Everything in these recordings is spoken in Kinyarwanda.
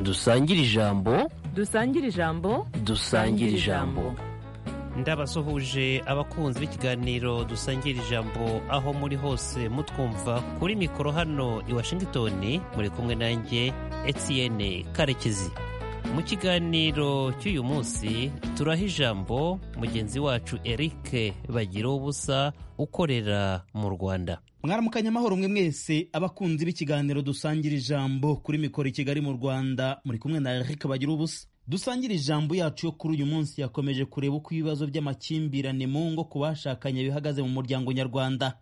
dusangire ijambo dusangire ijambo dusangire ijambo ndabasuhuje abakunzi b'ikiganiro dusangira ijambo aho muri hose mutwumva kuri mikoro hano i washingitoni muri kumwe nanjye etiyene karekezi mu kiganiro cy'uyu munsi turaha ijambo mugenzi wacu eric bagira ubusa ukorera mu rwanda mwaramukanya amahoro mwe mwese abakunzi b'ikiganiro dusangira ijambo kuri mikoro i kigali mu rwanda muri kumwe na eric bagira ubusa dusangira ijambo yacu yo kuri uyu munsi yakomeje kureba uko ibibazo by'amakimbirane mu ngo ku bashakanye bihagaze mu muryango nyarwanda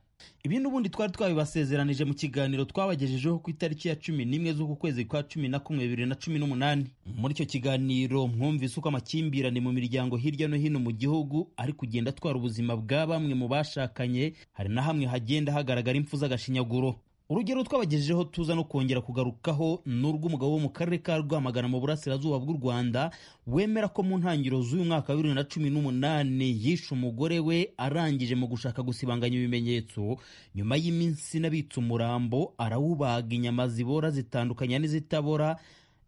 ibi n'ubundi twari twabibasezeranije mu kiganiro twabagejejeho ku itariki ya cumi n'imwe z'uku kwezi kwa cumi na kumwe bibiri na cumi n'umunani muri icyo kiganiro mwumvise uko amakimbirane mu miryango hirya no hino mu gihugu ari kugenda atwara ubuzima bwa bamwe mu bashakanye hari na hamwe hagenda hagaragara impfu z'agashinyaguro urugero twabagejejeho tuza no kongera kugarukaho ni urw'umugabo wo mu karere ka rwamagana mu burasirazuba bw'u rwanda wemera ko mu ntangiriro z'uyu mwaka wa bibiri na cumi n'umunani yishe umugore we arangije mu gushaka gusibanganya ibimenyetso nyuma y'iminsi n'abitse umurambo arawubaga inyama zibora zitandukanya n'izitabora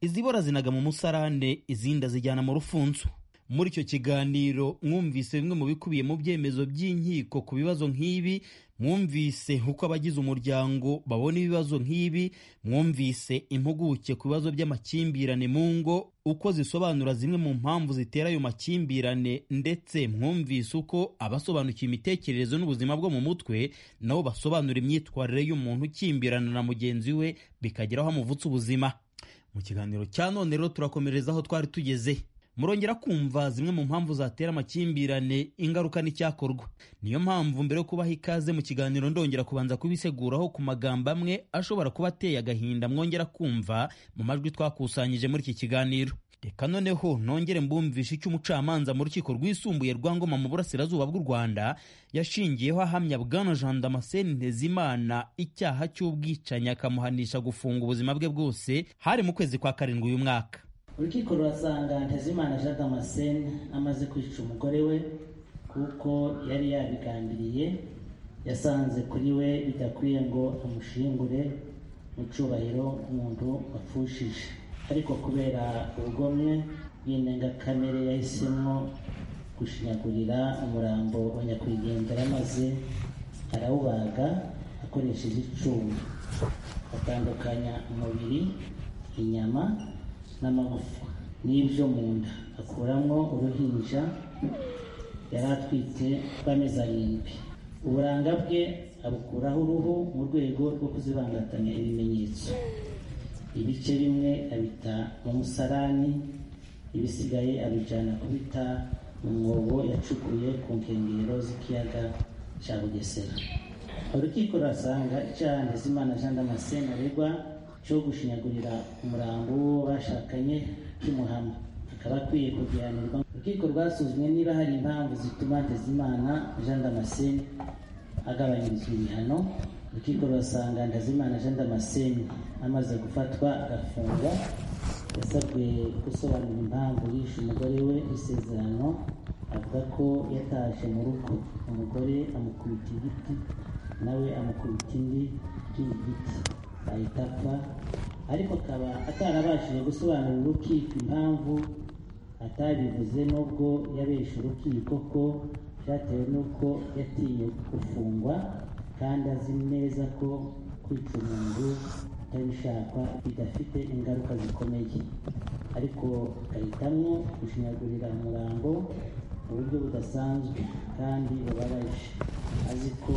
izibora zinaga mu musarane izindi azijyana mu rufunzo muri icyo kiganiro mwumvise bimwe mu bikubiye mu byemezo by'inkiko ku bibazo nk'ibi mwumvise uko abagize umuryango babona ibibazo nk'ibi mwumvise impuguke ku bibazo by'amakimbirane mu ngo uko zisobanura zimwe mu mpamvu zitera ayo makimbirane ndetse mwumvise uko abasobanukiwe imitekerereze n'ubuzima bwo mu mutwe nabo basobanura imyitwarire y'umuntu ukimbirana na mugenzi we bikageraho amuvutse ubuzima mu kiganiro cya none rero turakomereza aho twari tugeze murongera kumva zimwe mu mpamvu zatera amakimbirane ingaruka n'icyakorwa niyo mpamvu mbere yo kubaha ikaze mu kiganiro ndongera kubanza kubiseguraho ku magambo amwe ashobora kuba ateye agahinda mwongera kumva mu majwi twakusanyije muri iki kiganiro reka noneho nongere mbumvishe icyo umucamanza mu rukiko rwisumbuye rwa ngoma mu burasirazuba bw'u rwanda yashingiyeho ahamya bwana jean damascene ntezimana icyaha cy'ubwicanyi akamuhanisha gufunga ubuzima bwe bwose hari mu kwezi kwa karindwi uyu mwaka urukiko rurasanga ntezimana jean damascene amaze kwica umugore we kuko yari yabigambiriye yasanze kuri we bidakwiye ngo amushingure mu cyubahiro umuntu wapfushije ariko kubera ubugomwe bw'indengakamere yahisemo gushinyagurira umurambo wa nyakwigendera maze arawubaga akoresheje icumu atandukanya umubiri inyama n'amagufa n'ibyo mu nda akuramo uruhinja yari atwite rw'amezi arindwi uburanga bwe abukuraho uruhu mu rwego rwo kuzibangatanya ibimenyetso ibice bimwe abita mu musarani ibisigaye abijyana kubita mu mwobo yacukuye ku nkengero z'ikiyaga cya bugesera urukiko rurasanga icyaha ntizimana jean damascene aregwa cyo gushinyagurira umurambo w'uwo bashakanye cy'umuhama akaba akwiye kugihanirwa urukiko rwasuzumye niba hari impamvu zituma ntezimana jean damascene agabanyirizwa ibihano urukiko rurasanga ntezimana jean damascene amaze gufatwa agafungwa yasabwe gusobanura impamvu yishe umugore we isezerano avuga ko yataje mu rugo umugore amukubita igiti nawe amukubita indi ikindi giti ahita apfa ariko akaba atarabashije gusobanura urukiko impamvu atabivuze n'ubwo yabesha urukiko ko byatewe n'uko yatinye gufungwa kandi azi neza ko kwica umuntu utabishakwa bidafite ingaruka zikomeye ariko agahitamo gushinyagurira umurambo mu buryo budasanzwe kandi bubabaje azi ko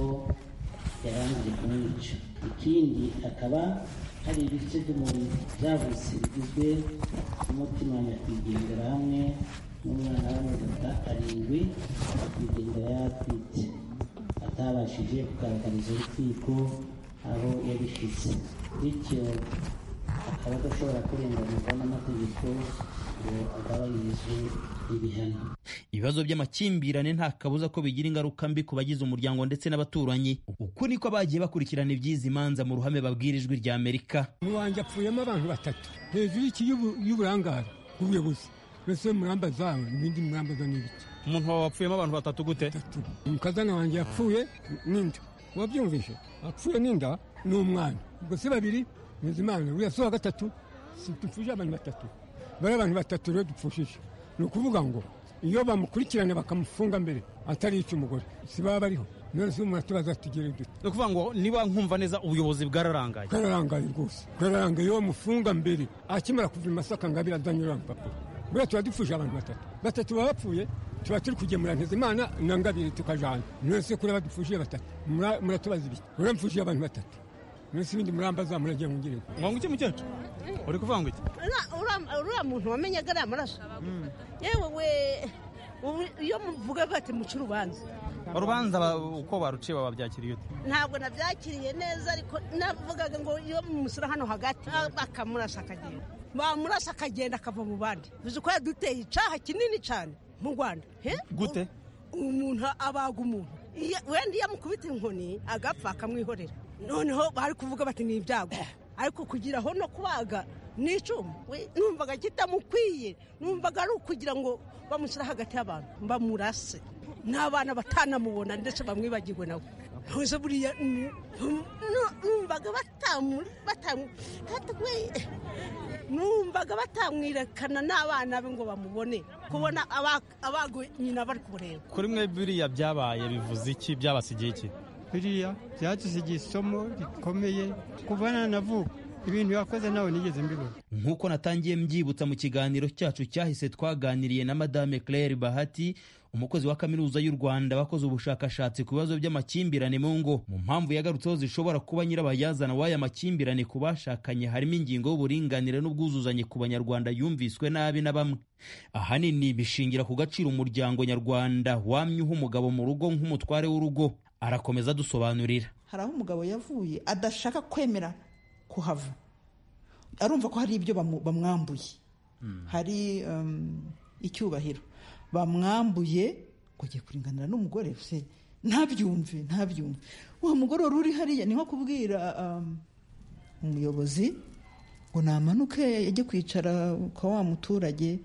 yarangije kumwica ikindi akaba hari ibice by'umubiri byavutse bigizwe n'umutima wa nyakwigendera hamwe n'umwana w'amezi arindwi nyakwigendera yatwite atabashije kugaragariza urukiko aho yabishyize bityo akaba adashobora kurenganizwa n'amategeko ngo agabanyirizwe ibihano ibibazo by'amakimbirane nta kabuza ko bigira ingaruka mbi ku bagize umuryango ndetse n'abaturanyi uku niko bagiye bakurikirana iby'izi manza mu ruhame babwira ijwi rya amerika mu banjye apfuyemo abantu batatu hejuru y'iki y'uburangare bw'ubuyobozi mbese muramba zawe n'ibindi muramba zo n'ibiki umuntu wawe wapfuyemo abantu batatu gute umukazana wanjye yapfuye n'inda wabyumvise apfuye n'inda ni umwana ubwo se babiri bizimana uriya si wa gatatu si abantu batatu bari abantu batatu rero dupfushije ni ukuvuga ngo iyo bamukurikirana bakamufunga mbere atari icy'umugore si baba bariho none se umuntu atubaza tugere dute ni ukuvuga ngo niba nkumva neza ubuyobozi bwararangaye bwararangaye rwose bwararangaye iyo bamufunga mbere akimara kuva i masaka ngo abira azanye uriya mupapuro buriya tuba dupfuje abantu batatu batatu baba bapfuye tuba turi kugemura ntezimana na ngabire tukajana none se kuri abadupfuje batatu mura- muratubaza ibiki rero mpfuje abantu batatu none se ibindi murambaza muragira mungire ngo ngo iki mukecuru uri kuvuga ngo iki Ura- ura- uriya muntu wamenye ko ari amaraso yewe we ubu- iyo muvuga bati muca urubanza urubanza ba- uko baruciye babyakiriye ute ntabwo nabyakiriye neza ariko navugaga ngo iyo mumusura hano hagati ah, bakamurasa akagenda bamurasa akagenda akava mu bandi bizi ko yaduteye icaha kinini cyane mu rwanda he Gute? U- umuntu abaga umuntu Iyo- wenda iyo amukubita inkoni agapfa akamwihorera noneho bari kuvuga bati ni ibyago ariko kugira aho no kubaga ni icumu We, numvaga kitamukwiye numvaga ari ukugira ngo bamushyire hagati y'abantu bamurase n'abana batanamubona ndetse bamwibagirwe nawe ntuze buriya mm, mm, nu- numvaga batamuri batamu we numvaga batamwirekana n'abana be ngo bamubone kubona abago nyina bari kumureba kuri mwe biriya byabaye bivuze iki byabasigiye iki biriya byadusigiye isomo rikomeye kuva nanavuka ibintu yakoze nawe nigeze mbibona nk'uko natangiye mbyibutsa mu kiganiro cyacu cyahise twaganiriye na madame claire bahati umukozi wa kaminuza y'u rwanda wakoze ubushakashatsi ku bibazo by'amakimbirane mu ngo mu mpamvu yagarutseho zishobora kuba nyirabayazana w'aya makimbirane ku bashakanye harimo ingingo y'uburinganire n'ubwuzuzanye ku banyarwanda yumviswe nabi na bamwe ahanini bishingira ku gaciro umuryango nyarwanda wamyuha umugabo mu rugo nk'umutware w'urugo arakomeza adusobanurira hari aho umugabo yavuye adashaka kwemera kuhava arumva ko hari ibyo bamu- bamwambuye hari um, icyubahiro bamwambuye ngo agiye kuringanira n'umugore se ntabyumve ntabyumve wa mugore wari uri hariya ni nko kubwira um, umuyobozi ngo namanuke ajye kwicara kwa wa muturage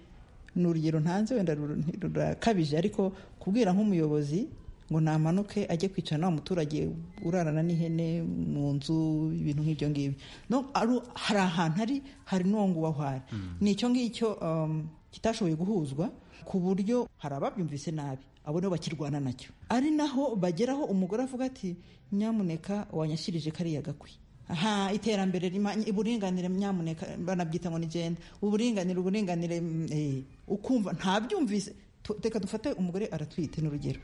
ni urugero ntanze wenda rura- rurakabije ariko kubwira nk'umuyobozi ngo namanuke ajye kwicara na wa muturage urarana n'ihene mu nzu ibintu nk'ibyo ngibyo No, aru- hari ahantu hari hari n'uwo nguwo aho ari ni icyo ngicyo um, kitashoboye guhuzwa ku buryo hari ababyumvise nabi abo nibo bakirwana nacyo ari naho bageraho umugore avuga ati nyamuneka wanyashyirije kariya gakwi ha iterambere rima uburinganire nyamuneka banabyita ngo ni genda uburinganire uburinganire mm, eh, ukumva ntabyumvise Tu- reka dufate umugore aratwite n'urugero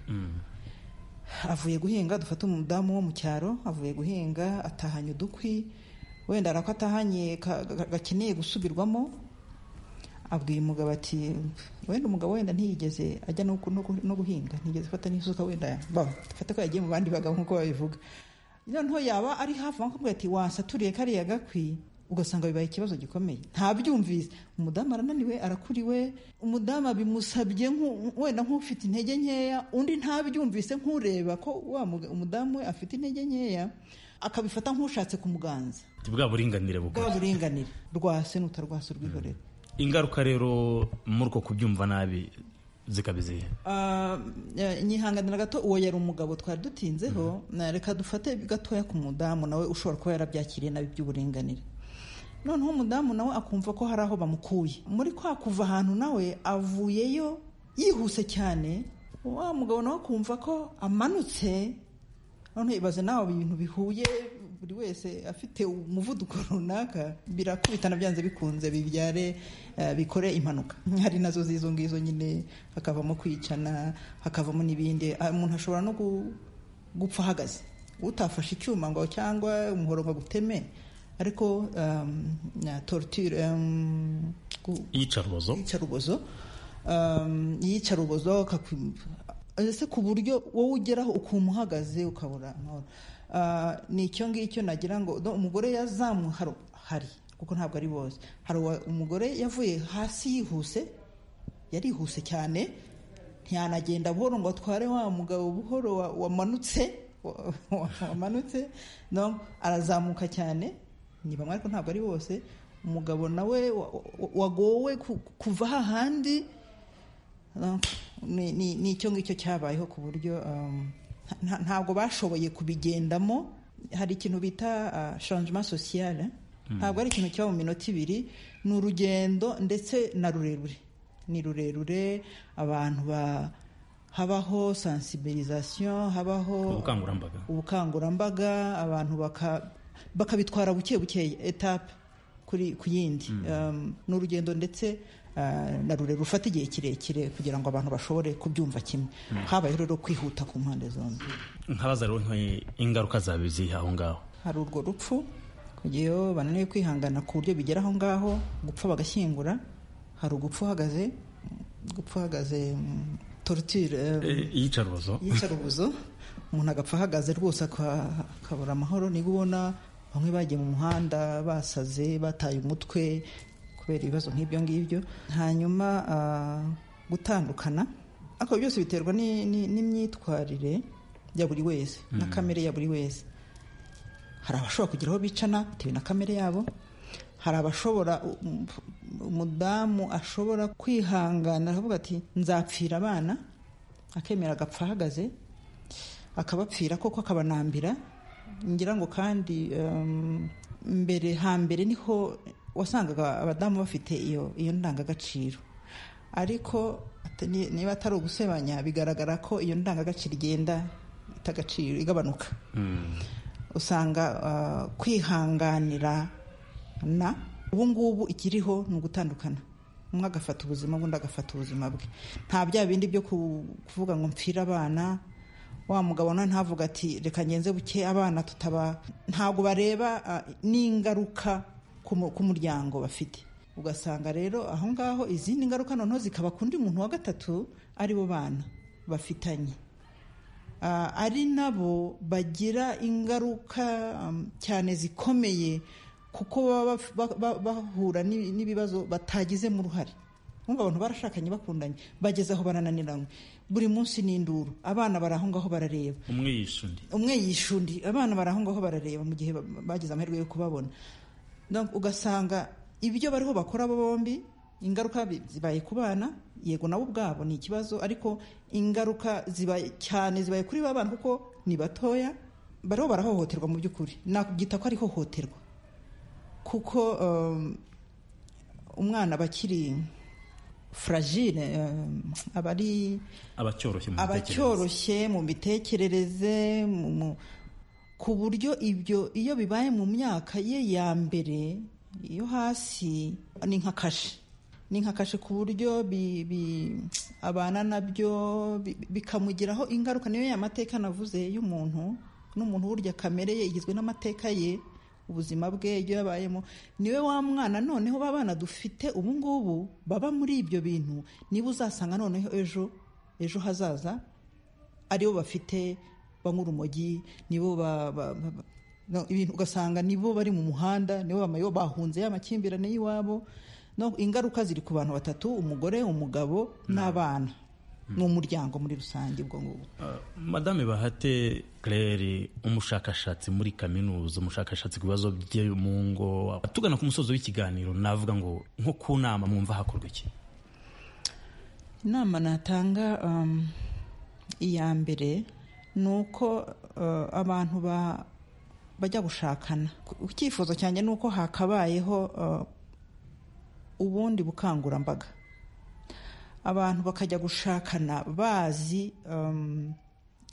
avuye guhinga dufate umudamu wo mu cyaro avuye guhinga atahanye udukwi wenda arako atahanye ka- ga- gakeneye gusubirwamo abwiye umugabo ati wenda umugabo wenda ntiyigeze ajya no gu- no gu- no guhinga ntiyigeze afata n'isuka wenda ba- dufate ko yagiye mu bandi bagabo nk'uko babivuga noneho yaba ari hafi aho akavuga ati wasaturiye kariya gakwi ugasanga bibaye ikibazo gikomeye ntabyumvise umudamu arananiwe arakuriwe umudamu bimusabye wenda nk'ufite intege nkeya undi ntabyumvise nk'ureba ko wa muga- umudamu we afite intege nkeya akabifata nk'ushatse kumuganza bwa buringanire bwa bukora buringanire rwase n'utarwase urwihorera ingaruka rero muri uko kubyumva nabi zikaba izihe Ah, eh, nyihanganira gato uwo yari umugabo twari dutinzeho na reka dufate gatoya ku mudamu nawe ushobora kuba yarabyakiriye nabi by'uburinganire noneho umudamu nawe akumva ko hari aho bamukuye muri kwa kuva ahantu nawe avuyeyo yihuse cyane wa mugabo nawe akumva ko amanutse none ibaze nawe ibintu bihuye buri wese afite umuvuduko runaka birakubitana byanze bikunze bibyare eh, bikore impanuka hari nazo z'izo ngizo nyine hakavamo kwicana hakavamo n'ibindi Ah, umuntu ashobora no gu- gupfa ahagaze utafashe icyuma ngo cyangwa umuhoro ngo aguteme ariko um, na torture um, gu- iyicarubozo iyicarubozo um, iyicarubozo akaku- ese ku buryo wowe ugeraho ukuntu uhagaze ukabura amahoro Ah, ni icyo ngicyo nagira ngo do- umugore yazamu hari hari kuko ntabwo ari bose hari uwa- umugore yavuye hasi yihuse yarihuse cyane ntiyanagenda buhoro ngo atware wa mugabo buhoro wa- wamanutse wa- wa- wamanutse no arazamuka cyane ni bamwe ariko ntabwo ari bose umugabo nawe wa- wa- wagowe ku- kuva hahandi no, ni ni- ni icyo ngicyo cyabayeho ku buryo um, nta- ntabwo bashoboye kubigendamo hari ikintu bita uh, changement social eh? ntabwo ari ikintu kiba mu minota ibiri ni urugendo ndetse na rurerure ni rurerure abantu ba- habaho sensibilisation habaho Ubukangurambaga. ubukangurambaga abantu baka- bakabitwara buke buke etape kuri ku yindi Um, ni urugendo ndetse uh, na rurerure rufata igihe kirekire kugira ngo abantu bashobore kubyumva kimwe habayeho rero kwihuta ku mpande zombi nkabaza rero nka- ingaruka zabe ziri aho ngaho hari urwo rupfu kugeyo bananiwe kwihangana ku buryo bigera aho ngaho gupfa bagashyingura hari ugupfa uhagaze gupfa uhagaze mm, torture eh, iyicarubozo y'icarubuzo umuntu agapfa ahagaze rwose aka- akabura amahoro niba ubona bamwe bagiye mu muhanda basaze bataye umutwe kubera ibibazo nk'ibyo ngibyo hanyuma ah, gutandukana ariko byose biterwa ni- ni- n'imyitwarire ya buri wese na kamere ya buri wese hari abashobora kugira aho bicana bitewe na kamere yabo hari abashobora um, umudamu ashobora kwihangana aravuga ati nzapfira abana akemera agapfa ahagaze akabapfira koko akabanambira ngira ngo kandi um, mbere hambere niho wasangaga abadamu bafite iyo iyo ndangagaciro ariko ate- ni- niba atari ugusebanya bigaragara ko iyo ndangagaciro igenda ita agaciro igabanuka usanga ah, kwihanganira na ubu ngubu ikiriho ni ugutandukana umwe agafata ubuzima bw'undi agafata ubuzima bwe nta bya bindi byo ku- kuvuga ngo mpfire abana wa mugabo nawe ntavuga ati reka ngenze buke abana tutaba ntabwo bareba ah, n'ingaruka ku mu- ku muryango bafite ugasanga rero aho ngaho izindi ngaruka noneho zikaba ku undi muntu wa gatatu ari bo bana bafitanye Ah, ari nabo bagira ingaruka um, cyane zikomeye kuko baba baf- ba- ba- bahura n'i- n'ibibazo batagizemo uruhare nkumva abantu barashakanye bakundanye bageze aho barananiranywe buri munsi ni induru abana bari aho ngaho barareba umwe yishe undi umwe yishe undi abana bari aho ngaho barareba mu gihe ba- bagize amahirwe yo kubabona Donc, ugasanga ibyo bariho bakora abo bombi ingaruka bi- zibaye ku bana yego nabo ubwabo ni ikibazo ariko ingaruka zibaye cyane zibaye kuri ba bana kuko ni batoya bariho barahohoterwa mu by'ukuri nakubyita ko ari ihohoterwa kuko um, umwana bakiri fragile um, aba ari abacyoroshye mu mitekerereze abacyoroshye mu mitekerereze mu- mu- ku buryo ibyo iyo bibaye mu myaka ye ya mbere yo hasi ni nka kashe ni nka kashe ku buryo bi- bi- abana nabyo bi- bikamugiraho ingaruka niyo ya mateka navuze y'umuntu n'umuntu burya kamere ye igizwe n'amateka ye ubuzima bwe ibyo yabayemo niwe wa mwana noneho ba bana dufite ubu ngubu baba muri ibyo bintu niba uzasanga noneho ejo ejo hazaza aribo bafite banywa urumogi nibo ba- ba- ba- ba- no, ibintu ugasanga nibo bari mu muhanda nibo bamayo bahunze ya makimbirane y'iwabo no ingaruka ziri ku bantu batatu umugore umugabo n'abana ni umuryango muri rusange ubwo ngubwo Ah, madame bahate claire umushakashatsi muri kaminuza umushakashatsi ku bibazo bye mu ngo tugana ku musozo w'ikiganiro navuga ngo nko ku nama mwumva hakorwa iki inama natanga um, iya mbere ni uko uh, abantu ba- bajya gushakana Ku- icyifuzo cyanjye ni uko hakabayeho uh, ubundi bukangurambaga abantu bakajya gushakana bazi um,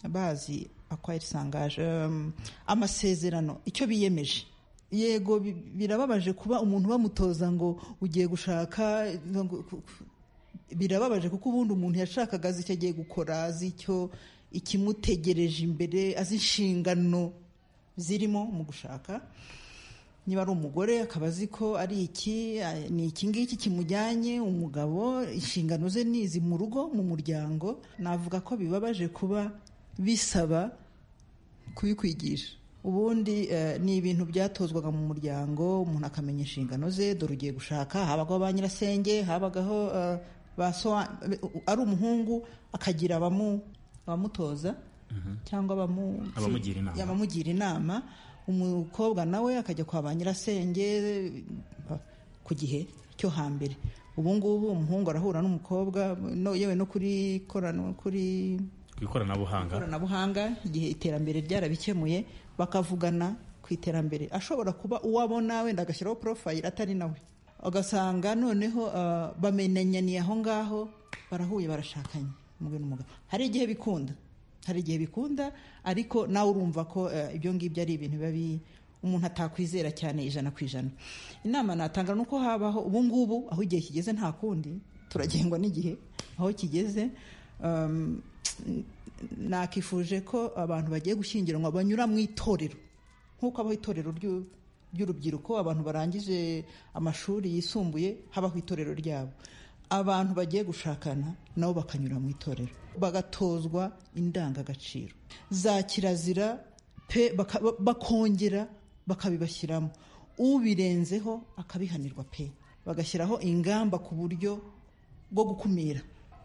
bazi akwari sangaje um, amasezerano icyo biyemeje yego bi- birababaje kuba umuntu bamutoza ngo ugiye gushaka ngo- ku- ku- birababaje kuko ubundi umuntu yashakaga azi icyo agiye gukora azi icyo ikimutegereje imbere azi inshingano zirimo mu gushaka niba ari umugore akaba azi ko ari iki eh, ni iki ngiki kimujyanye umugabo inshingano ze ni izi mu rugo mu muryango navuga ko bibabaje kuba bisaba kubikwigisha ubundi eh, ni ibintu byatozwaga mu muryango umuntu akamenya inshingano ze dore ugiye gushaka habagaho ba nyirasenge habagaho eh, ba sowa ari umuhungu akagira abamu abamutoza cyangwa abamu Abamugira inama. abamugira inama umukobwa nawe akajya kwa ba nyirasenge eh, ku gihe cyo hambere ubu ngubu umuhungu arahura n'umukobwa no- yewe no kuri korano kuri ku ikoranabuhanga ikoranabuhanga igihe iterambere ryarabikemuye bakavugana ku ku iterambere ashobora kuba uwabona wenda agashyiraho porofayiri atari nawe ugasanga noneho ah, bamenyaniye aho ngaho barahuye barashakanye umugore n'umugabo hari igihe bikunda hari igihe bikunda ariko nawe urumva ko eh, ibyo ngibyo ari ibintu biba bi- umuntu atakwizera cyane ijana ku ijana inama natanga ni uko habaho ubu ngubu aho igihe kigeze nta kundi turagengwa n'igihe aho kigeze um, nakifuje ko abantu bagiye gushyingiranwa banyura mu itorero nk'uko abaho itorero ry'u- ry'urubyiruko abantu barangije amashuri yisumbuye habaho itorero ryabo abantu bagiye gushakana nabo bakanyura mu itorero bagatozwa indangagaciro za kirazira pe baka- ba- bakongera bakabibashyiramo ubirenzeho akabihanirwa pe bagashyiraho ingamba ku buryo bwo gukumira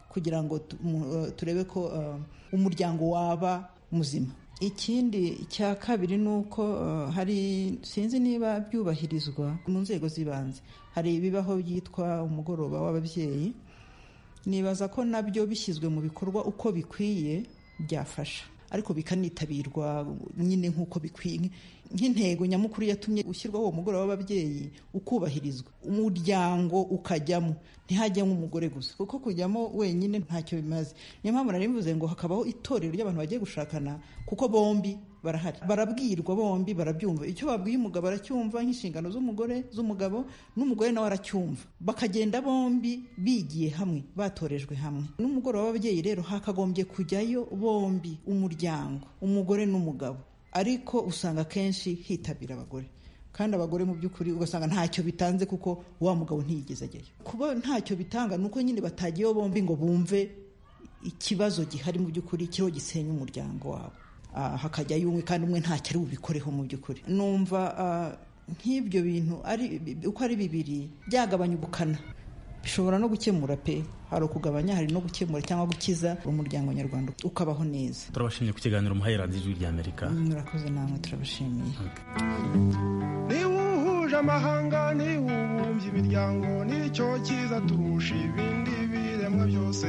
kugira ngo tu- mu- eh, turebe ko eh, umuryango waba muzima ikindi cya kabiri ni uko eh, hari sinzi niba byubahirizwa mu nzego z'ibanze hari ibibaho byitwa umugoroba w'ababyeyi nibaza ko nabyo bishyizwe mu bikorwa uko bikwiye byafasha ariko bikanitabirwa nyine nk'uko bikwiye nk'intego nyamukuru yatumye ushyirwaho uwo mugoroba w'ababyeyi ukubahirizwa umuryango ukajyamo ntihajyamo umugore gusa kuko kujyamo wenyine ntacyo bimaze niyo mpamvu nari mvuze ngo hakabaho itorero ry'abantu bagiye gushakana kuko bombi barahari barabwirwa bombi barabyumva icyo babwiye umugabo aracyumva nk'inshingano z'umugore z'umugabo n'umugore nawe aracyumva bakagenda bombi bigiye hamwe batorejwe hamwe n'umugoroba w'ababyeyi rero hakagombye kujyayo bombi umuryango umugore n'umugabo ariko usanga akenshi hitabira abagore kandi abagore mu by'ukuri ugasanga ntacyo bitanze kuko wa mugabo ntiyigeze ajyayo kuba ntacyo bitanga ni uko nyine batagiyeyo bombi ngo bumve ikibazo gihari mu by'ukuri kiriho gisenya umuryango wabo Ah, hakajyayo umwe kandi umwe ntacyo ari bubikoreho mu by'ukuri numva ah, nk'ibyo bintu ari uko ari bibiri byagabanya ubukana bishobora no gukemura pe hari ukugabanya hari no gukemura cyangwa gukiza umuryango nyarwanda ukabaho neza turabashimye ku kiganiro muhaye radiyo ijwi rya amerika murakoze namwe turabashimiye niba uhuje amahanga niba ubumbye imiryango nicyo cyiza turusha ibindi biremwa byose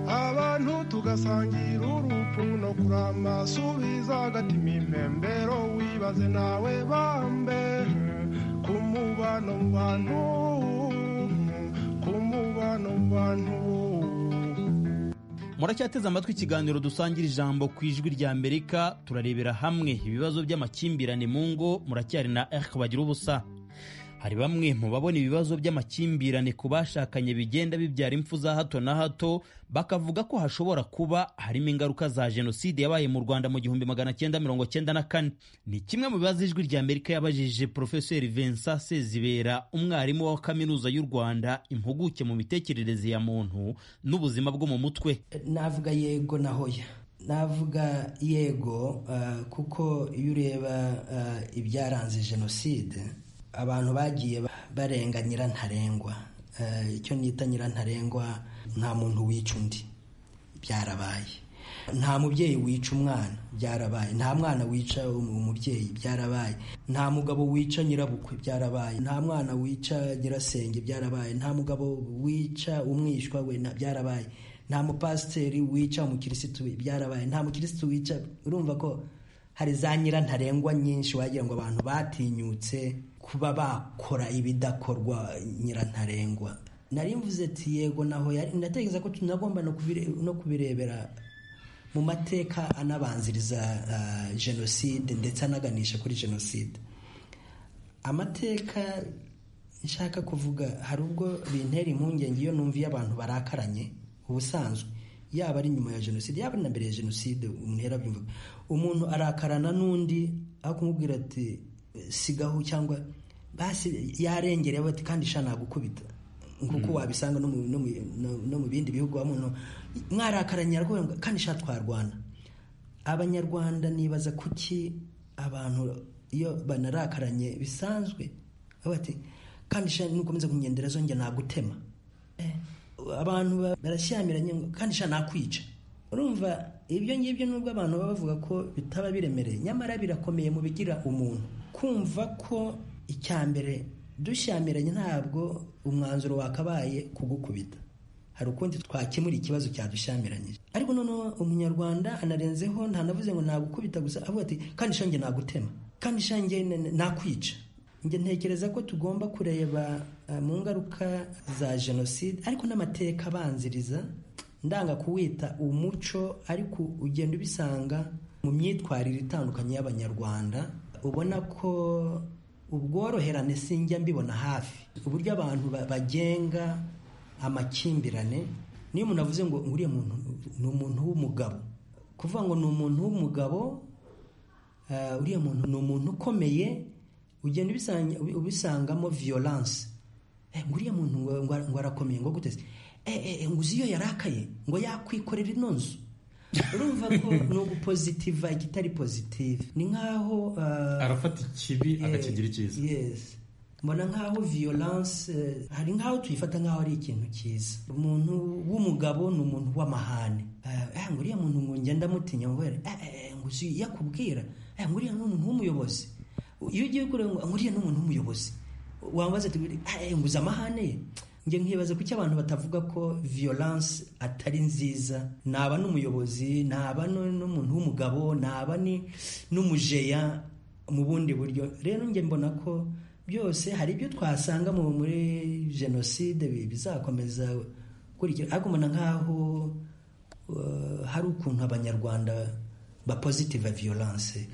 abantu tugasangira urupfu no kurama subiza agatima impembero wibaze nawe bambe ku mubano mu bantu ku mubano mu bantu muracyateze amatwi ikiganiro dusangira ijambo ku ijwi rya amerika turarebera hamwe ibibazo by'amakimbirane mu ngo muracyari na erike bagira ubusa hari bamwe mu babona ibibazo by'amakimbirane ku bashakanye bigenda bibyara impfu za hato na hato bakavuga ko hashobora kuba harimo ingaruka za jenoside yabaye mu rwanda mu gihumbi magana cyenda mirongo cyenda na kane ni kimwe mu bibazo ijwi rya amerika yabajije porofeseri vincent sezibera umwarimu wa kaminuza y'u rwanda impuguke mu mitekerereze ya muntu n'ubuzima bwo mu mutwe navuga yego na hoya navuga yego ah, kuko iyo ureba ah, ibyaranze jenoside abantu bagiye ba- barenga nyirantarengwa Ah, icyo nita nyirantarengwa nta muntu wica undi byarabaye nta mubyeyi wica umwana byarabaye nta mwana wica um- umubyeyi byarabaye nta mugabo wica nyirabukwe byarabaye nta mwana wica nyirasenge byarabaye nta mugabo wica umwishywa we na- byarabaye nta mupasiteri wica umukirisitu we, byarabaye nta mukirisitu wica urumva ko hari za nyirantarengwa nyinshi wagira ngo abantu batinyutse kuba bakora ibidakorwa nyirantarengwa nari mvuze ati yego naho yari ndatekereza ko tunagomba no kubire- no kubirebera mu mateka anabanziriza ah, jenoside ndetse anaganisha kuri jenoside amateka nshaka kuvuga hari ubwo bintera impungenge iyo numviye abantu barakaranye ubusanzwe yaba ari nyuma ya jenoside yaba ari na mbere ya jenoside umuntu yarabyumvaga umuntu arakarana n'undi aho kumubwira ati sigaho cyangwa basi yarengerewe ati kandi sha nagukubita nkuko wabisanga no mu- no mu- no- no mu bindi bihugu wa muntu mwarakaranye ararwara ngo kandi sha twarwana abanyarwanda nibaza kuki abantu iyo banarakaranye bisanzwe baba bati kandi sha nukomeza kunyendera zo njya nagutema Eh, abantu ba- barashyamiranye ngo kandi sha nakwica urumva ibyo ngibyo nubwo abantu baba bavuga ko bitaba biremereye nyamara birakomeye mu bigira umuntu kumva ko icya mbere dushyamiranye ntabwo umwanzuro wakabaye kugukubita hari ukundi twakemura ikibazo cyadushyamiranyije ariko noneho umunyarwanda anarenzeho ntanavuze ngo nagukubita gusa avuga ati kandi shange nagutema kandi shange na- na- nakwica njye ntekereza ko tugomba kureba eh, mu ngaruka za jenoside ariko n'amateka abanziriza ndanga kuwita umuco ariko ugenda ubisanga mu myitwarire itandukanye y'abanyarwanda ubona ko ubworoherane sinjya mbibona hafi uburyo abantu ba- bagenga amakimbirane niyo umuntu avuze ngo ngo uriya muntu ni umuntu w'umugabo kuvuga ngo ni umuntu w'umugabo eh, uriya muntu ni umuntu ukomeye ugenda ubisanga- ubisangamo violence Eh, ngo uriya muntu ngo- ngo ngo arakomeye ngo guteze Eh, eh, eh, ngo uzi iyo yarakaye ngo yakwikorera ino nzu urumva ko ni ugupozitiva ikitari pozitive ni nk'aho eh, arafata ikibi akakigira icyiza yes mbona nk'aho violence eh, hari nk'aho tuyifata nk'aho ari ikintu cyiza umuntu w'umugabo ni umuntu w'amahane Eh, eh, ngo uriya muntu ngo njya ndamutinya ngo wera eh, eh, ngo uzi iyo akubwira eh, ngo uriya ni umuntu w'umuyobozi iyo ugiye kureba ngo ngo uriya ni umuntu w'umuyobozi wambaza ati "Eh, ngo uzi amahane ye njye nkibaza kuki abantu batavuga ko violence atari nziza naba n'umuyobozi naba nu- n'umuntu w'umugabo naba ni n'umujeya mu bundi buryo rero njye mbona ko byose hari ibyo twasanga mu muri jenoside bi- bizakomeza gukurikira ariko mbona nk'aho uh, hari ukuntu abanyarwanda bapositiva violence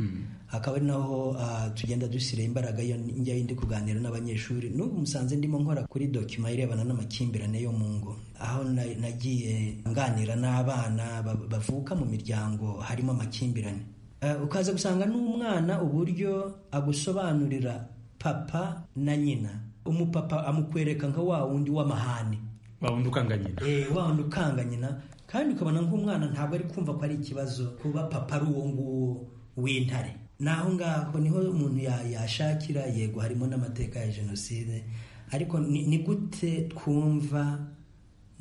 akaba ari naho ah, tugenda dushyira imbaraga iyo njya ndi kuganira n'abanyeshuri n'ubu musanze ndimo nkora kuri dokima irebana n'amakimbirane yo mu ngo aho na- nagiye nganira n'abana ba- bavuka mu miryango harimo amakimbirane Eh, ukaza gusanga n'umwana uburyo agusobanurira papa na nyina umupapa amukwereka nka wa wundi w'amahane wawundi ukanga nyina Eh, wa wundi ukanga nyina kandi ukabona nk'umwana ntabwo ari kumva ko ari ikibazo kuba papa ari uwo nguwo w'intare naho ngaho niho umuntu ya- yashakira yego harimo n'amateka ya jenoside ariko ni ni gute twumva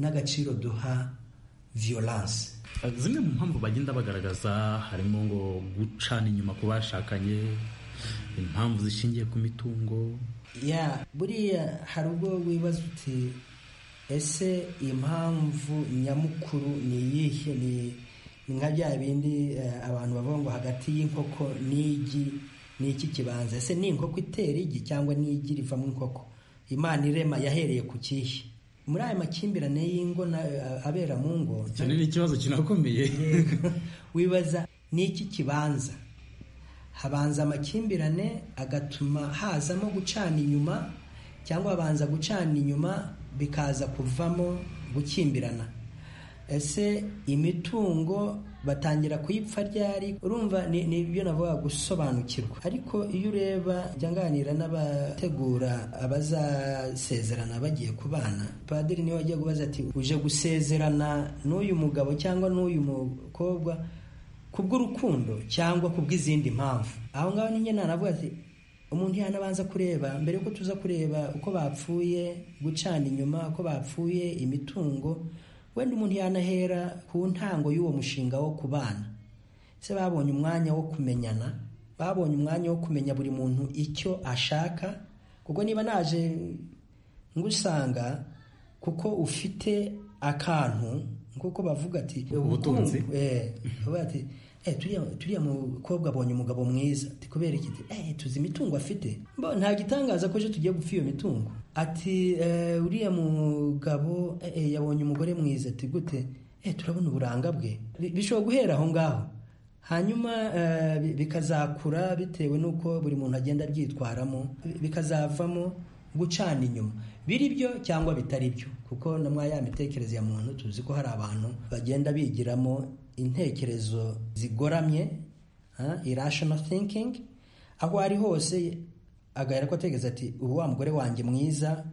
n'agaciro duha violence zimwe mu mpamvu bagenda bagaragaza harimo ngo gucana inyuma ku bashakanye impamvu zishingiye ku mitungo ya buriya hari ubwo wibaza uti ese impamvu nyamukuru ni iyihe ni ni nka bya bindi eh, abantu bavuga ngo hagati y'inkoko n'igi ni iki kibanza ese ni inkoko itera igi cyangwa ni igi rivamo inkoko imana irema yahereye ku kihe muri aya makimbirane y'ingo na abera mu ngo icyo ni ikibazo kinakomeye wibaza ni iki kibanza habanza amakimbirane agatuma hazamo gucana inyuma cyangwa habanza gucana inyuma bikaza kuvamo gukimbirana ese imitungo batangira kuyipfa ryari urumva ni ni ibyo navuga gusobanukirwa ariko iyo ureba jya nganira n'abategura abazasezerana bagiye kubana padiri niwe wajya kubaza ati uje gusezerana n'uyu mugabo cyangwa n'uyu mukobwa kubw'urukundo cyangwa kubw'izindi mpamvu aho ngaho ninjye nanavuga ati umuntu yanabanza kureba mbere yuko tuza kureba uko bapfuye gucana inyuma uko bapfuye imitungo wenda umuntu yanahera ku ntango y'uwo mushinga wo kubana se babonye umwanya wo kumenyana babonye umwanya wo kumenya buri muntu icyo ashaka kuko niba naje ngusanga kuko ufite akantu nk'uko bavuga ati Ubutunzi. Eh, bavuga ati eh, turiya turiya mukobwa abonye umugabo mwiza ati kubera iki Ati, eh, tuzi imitungo afite Mbo, nta gitangaza ko ejo tugiye gupfa iyo mitungo ati eh, uriya mugabo eh, eh, yabonye umugore mwiza ati gute eh, turabona uburanga bwe Bi- bishobora guhera aho ngaho hanyuma eh, bi- bikazakura bitewe n'uko buri muntu agenda abyitwaramo bi- bikazavamo gucana inyuma biri byo cyangwa bitari byo kuko na mwa ya mitekerereze ya muntu tuzi ko hari abantu bagenda bigiramo intekerezo zigoramye ah, irrational thinking aho ari hose agahera ko atekereza ati ubu wa mugore wanjye mwiza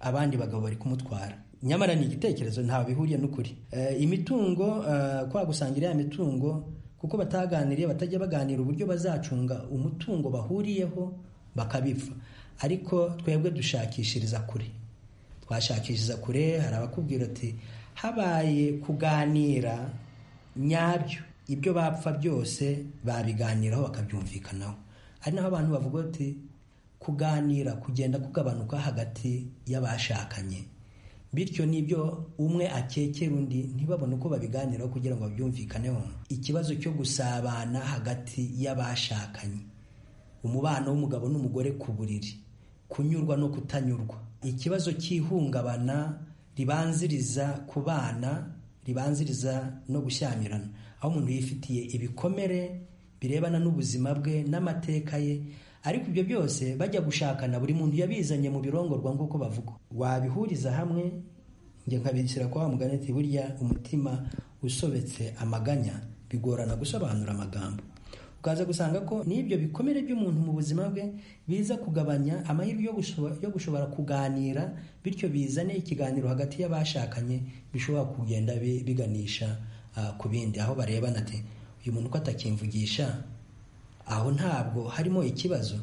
abandi bagabo bari kumutwara nyamara ni igitekerezo ntawe bihuriye n'ukuri Eh, imitungo eh, kwa gusangira ya mitungo kuko bataganiriye batajya baganira uburyo bazacunga umutungo bahuriyeho bakabipfa ariko twebwe dushakishiriza kure twashakishiriza kure hari abakubwira ati habaye kuganira nyabyo ibyo bapfa byose babiganiraho bakabyumvikanaho ari naho abantu bavuga ati kuganira kugenda kugabanuka hagati y'abashakanye bityo n'ibyo umwe akekera undi ntibabone uko babiganiraho kugira ngo babyumvikaneho ikibazo cyo gusabana hagati y'abashakanye umubano w'umugabo n'umugore ku buriri kunyurwa no kutanyurwa ikibazo cy'ihungabana ribanziriza ku bana ribanziriza no gushyamirana aho umuntu yifitiye ibikomere birebana n'ubuzima bwe n'amateka ye ariko ibyo byose bajya gushakana buri muntu yabizanye mu birongorwa nk'uko bavuga wabihuriza hamwe njye nkabishyira kwa wa mugani ati burya umutima usobetse amaganya bigorana gusobanura amagambo ukaza gusanga ko n'ibyo bikomere by'umuntu mu buzima bwe biza kugabanya amahirwe yo gushobora, yo gushobora kuganira bityo bizane ikiganiro hagati y'abashakanye bishobora kugenda bi- biganisha ah, ku bindi aho barebana ati uyu muntu ko atakimvugisha aho ntabwo harimo ikibazo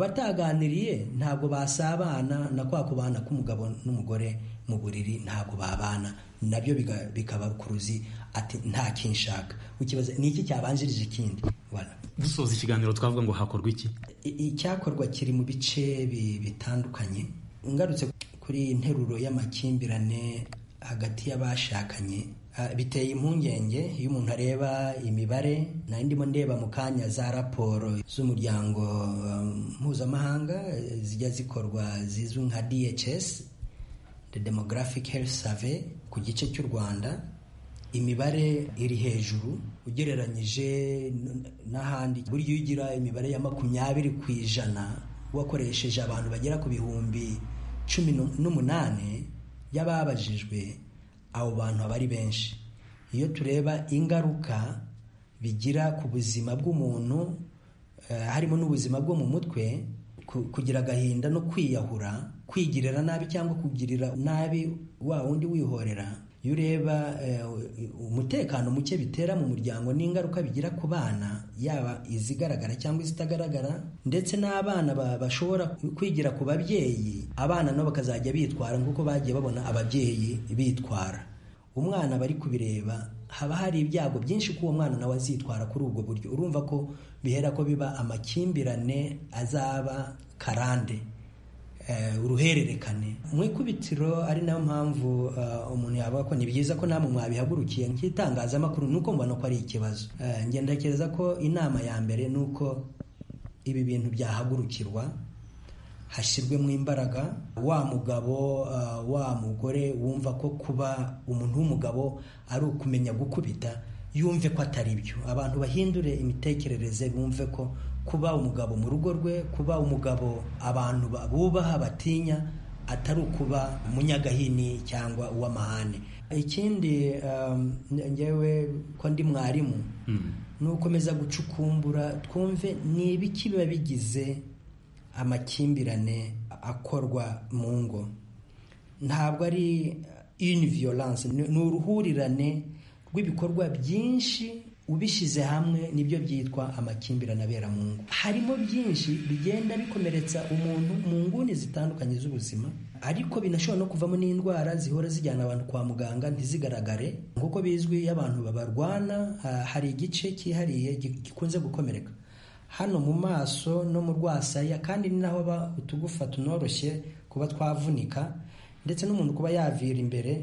abataganiriye ntabwo basabana na kwa kubana k'umugabo n'umugore mu buriri ntabwo babana nabyo biga- bikaba kuruzi ati nta kinshaka ukibaza ni iki cyabanjirije ikindi Voilà. dusoza ikiganiro twavuga ngo hakorwa iki I- icyakorwa kiri mu bice bi- bitandukanye ngarutse kuri interuro y'amakimbirane hagati y'abashakanye ah, biteye impungenge iyo umuntu areba imibare nari ndimo ndeba mu kanya za raporo z'umuryango um, mpuzamahanga eh, zijya zikorwa zizwi nka dhs the demographic health survey ku gice cy'u rwanda imibare iri hejuru ugereranyije n- n'ahandi burya iyo ugira imibare ya makumyabiri ku ijana wakoresheje abantu bagera ku bihumbi cumi nu- n'umunani y'ababajijwe abo bantu aba ari benshi iyo tureba ingaruka bigira ku buzima bw'umuntu eh, harimo n'ubuzima bwo mu mutwe ku- kugira agahinda no kwiyahura kwigirira nabi cyangwa kugirira nabi wa wundi wihorera iyo ureba eh, umutekano muke bitera mu muryango n'ingaruka bigira ku bana yaba izigaragara cyangwa izitagaragara ndetse n'abana ba- bashobora kwigira ku babyeyi abana nabo bakazajya bitwara nk'uko bagiye babona ababyeyi bitwara umwana bari kubireba haba hari ibyago byinshi ko uwo mwana nawe azitwara kuri ubwo buryo urumva ko bihera ko biba amakimbirane azaba karande eh, uruhererekane mu ikubitiro ari nayo mpamvu eh, umuntu yavuga ko ni byiza ko namwe mwabihagurukiye nk'itangazamakuru ni uko mbona ko ari ikibazo Eh, njye ndakereza ko inama ya mbere ni uko ibi bintu byahagurukirwa hashyirwemo imbaraga wa mugabo uh, wa mugore wumva ko kuba umuntu w'umugabo ari ukumenya gukubita yumve ko atari byo abantu bahindure imitekerereze bumve ko kuba umugabo mu rugo rwe kuba umugabo abantu ba- bubaha batinya atari ukuba umunyagahini cyangwa uw'amahane ikindi um, ngewe ko ndi mwarimu nukomeza gucukumbura twumve ni ibiki biba bigize amakimbirane akorwa mu ngo ntabwo ari ini violence ni ni uruhurirane rw'ibikorwa byinshi ubishyize hamwe nibyo byitwa amakimbirane abera mu ngo harimo byinshi bigenda bikomeretsa umuntu mu nguni zitandukanye z'ubuzima ariko binashobora no kuvamo n'indwara zihora zijyana abantu kwa muganga ntizigaragare nk'uko bizwi iyo abantu babarwana ha- hari igice cyihariye gi- gikunze gukomereka hano mu maso no mu rwasaya kandi ni naho ba- utugufa tunoroshye kuba twavunika ndetse n'umuntu kuba yavira imbere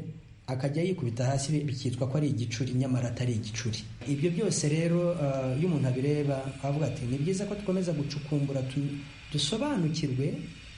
akajya yikubita hasi bi- bikitwa ko ari igicuri nyamara atari igicuri ibyo byose rero eh, iyo umuntu abireba avuga ati ni byiza ko dukomeza gucukumbura tu- dusobanukirwe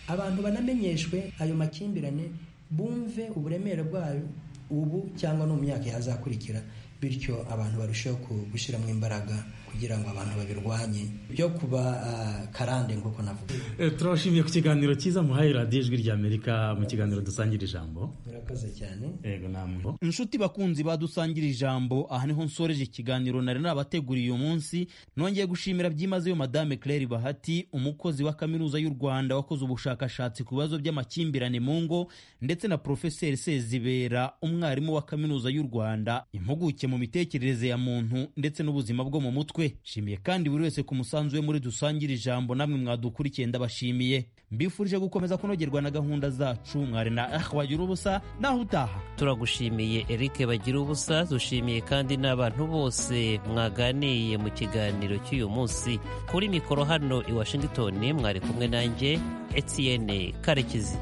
abantu banamenyeshwe ayo makimbirane bumve uburemere bwayo ubu cyangwa no mu myaka yazakurikira bityo abantu barusheho ku- gushyiramo imbaraga kugira ngo abantu babirwanye byo kuba ah, karande nk'uko navuga Eh, turabashimiye ku kiganiro cyiza muhaye radiyo ijwi rya amerika mu kiganiro dusangira ijambo murakoze cyane yego namwe inshuti bakunzi badusangira ijambo aha niho nsoreje ikiganiro nari nabateguriye uyu munsi nongeye gushimira byimazeyo madame claire bahati umukozi wa kaminuza y'u rwanda wakoze ubushakashatsi ku bibazo by'amakimbirane mu ngo ndetse na profeseri sezibera umwarimu wa kaminuza y'u rwanda impuguke mu mitekerereze ya muntu ndetse n'ubuzima bwo mu mutwe nshimiye kandi buri wese ku musanzu we muri dusangire ijambo namwe mwadukurikiye ndabashimiye mbifurije gukomeza kunogerwa na gahunda zacu mwari na ah wagira ubusa naho utaha turagushimiye Eric bagira ubusa dushimiye kandi n'abantu bose mwaganiye mu kiganiro cy'uyu munsi kuri mikoro hano i Washington mwari kumwe nanjye Etienne Karekezi